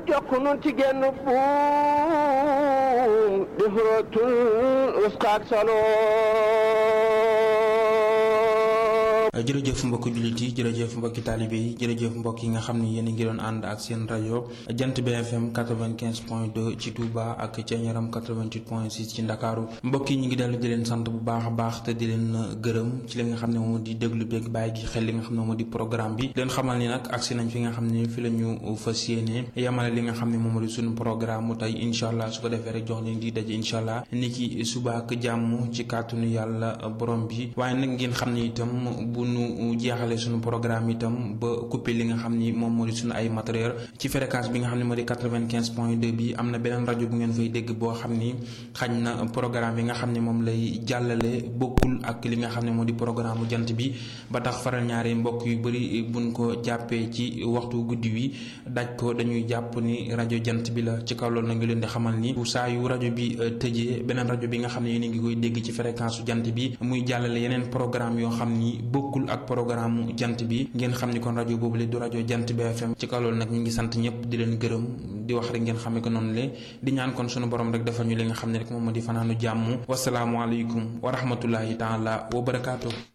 jokk nun ci genn buum di xurootul usqaak saloo jërëjëf mbokki jullit yi jërëjëf mbokki taalibe yi jërëjëf mbokk yi nga xam ni yéen a ngi doon ànd ak seen rajo jant BFM 95 point 2 ci Touba ak ca Ñaram 88 point 6 ci Ndakaaru mbokk yi ñu ngi dellu di leen sant bu baax a baax te di leen gërëm ci li nga xam ne moom di déglu beeg bàyyi gi xel li nga xam ne moom di programme bi leen xamal ni nag agsi nañ fi nga xam ne fi la ñu fas yéene yamale li nga xam ne moom di suñu programme mu tey incha allah su ko defee rek jox leen di daje incha allah ni ki suba ak jàmm ci kàttanu yàlla borom bi waaye nag ngeen xam ne itam bu nu jeexale suñu programme itam ba coupé li nga xam ni moom moo di suñu ay matériel ci fréquence bi nga xam ne moo di quatre-vingt-quinze point deux bi am na beneen rajo bu ngeen fay dégg boo xam ni xañ na programme yi nga xam ne moom lay jàllale bokkul ak li nga xam ne moo di programme bu jant bi ba tax faral ñaari mbokk yu bëri buñ ko jàppee ci waxtu guddi wi daj ko dañuy jàpp ni rajo jant bi la ci kaw loolu na ngi leen di xamal ni saa yu rajo bi tëjee beneen rajo bi nga xam ne yéen a ngi koy dégg ci fréquence su jant bi muy jàllale yeneen programme yoo xam ni bokkul ak programme jant bi ngeen xam ni kon rajo boobu le du rajo jant BFM ci kaw loolu nag ñu ngi sant ñëpp di leen gërëm di wax rek ngeen xamee ko noonu le di ñaan kon sunu borom rek defal ñu li nga xam ne rek moom moo di fanaanu jàmm wasalaamualeykum wa rahmatullahi taala wa barakaatu.